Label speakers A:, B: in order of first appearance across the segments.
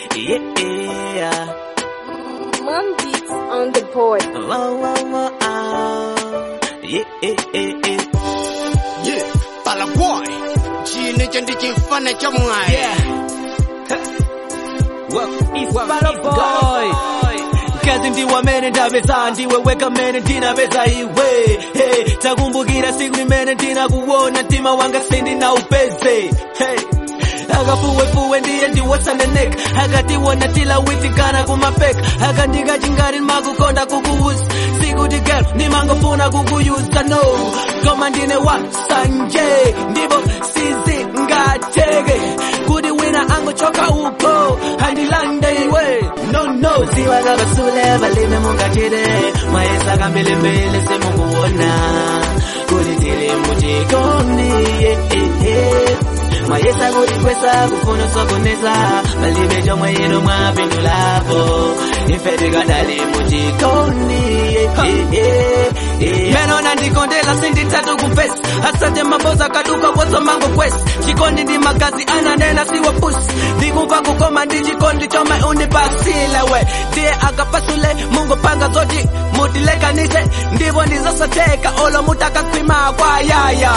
A: yeah.
B: Mom beats on the board.
A: Whoa, whoa, whoa, ah. Yeah, yeah, yeah, yeah.
C: Yeah, Pala boy. Chine cha ndichifana cha mwai.
A: Boy. kazi ndiwamene ndapeza ndiweweka mene ndinapeza iwe hey, takumbukira siku limene ndinakuona mtima wanga sindinaupeze hey. akafuwefuwe ndiye ndiwotsaneneka akatiwona tilawitikana kumapeka akandikachingati makukonda kukuuza sikuti gero nimangofuna kukuyuza no koma ndine wasanje ndipo sizingateke kuti wina angochoka uko andilande iwe no no ziwa kabasule balime mungachire mayesa kambelembele semunguwona kuti tili muchikondi yeah, yeah, yeah. mayesa kuti kwesa kufuna sokoneza palibe chomwe ino mwapindulapo ife tikadali muchikondi yeah, yeah, yeah. meno nandikondela sinditatu kupesi asante maboza kaduka bozo mango kwesi chikondi ndi magazi ananena siwe pusi ndikumva kukoma ndi chikondi chomwe unipasile we ndiye akapasule mungu panga zoti mutilekanise ndipo ndizosateka olo mutakakwima kwa yaya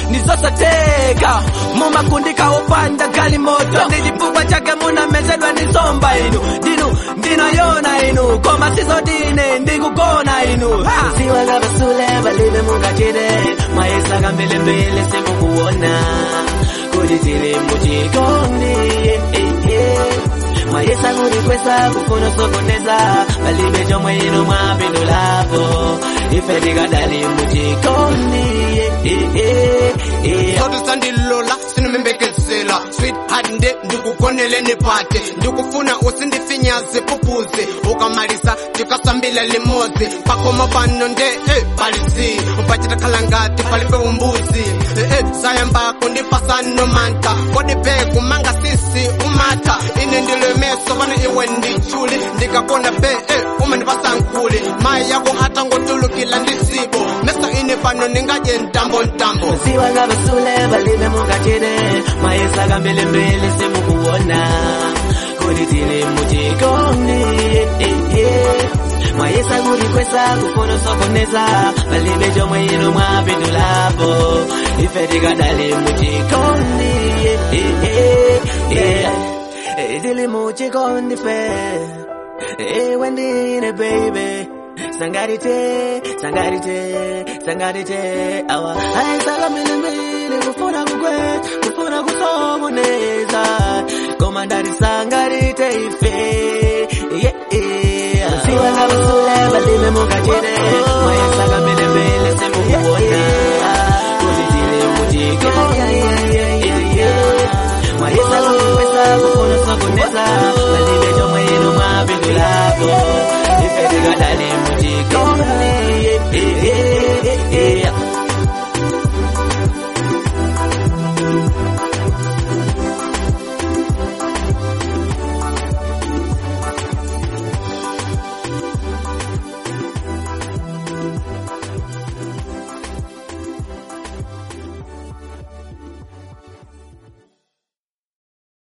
A: ndizosateka mumakundika upanda gali moto ndi chifukwa chake munamezedwa ndi zomba inu ndinu ndinayona inu koma sizodine ndikugona inu siwa kabasule balibe mungachire mayesa kambelembele simukuona kuti tili muchikondi yeah, yeah, yeah. mayesa kuti kwesa kufuna sokoneza palibe chomwe ino mwapindulapo ife tikadali muchikondi yeah, yeah, yeah, yeah.
C: Soto sandilola sinomembekezela sweetheart nde ndikukonele nipate ndikufuna usindifinyaze pupuzi ukamalisa tikasambila limozi pakoma pano nde eh, palizi pachitakhala ngati palibe umbuzi eh, eh, sayambako ndipasano manta kodipe kumanga sisi umata ine ndilemeso pano iwe ndichuli ndikakona be eh, umandipasa nkuli mayi yako atangotulukila ndisibo meso ine pano ningaje ntambo ntambo
A: ziwa kabasule balibe mungachire mayesa kambelembele simukuona kuti tili muchikondi yeah, yeah, yeah. mayesa kuti kwesa kufuna sokoneza palibe chomwe ino mwapindulapo ife tikadali muchikondi yeah, yeah, yeah, yeah. Eh, tili muchikondi fe iwe ndine baby sangarite sangarite sangarite awa aisala mbili kufuna kukwe kufuna kusomoneza koma ndari sangarite ife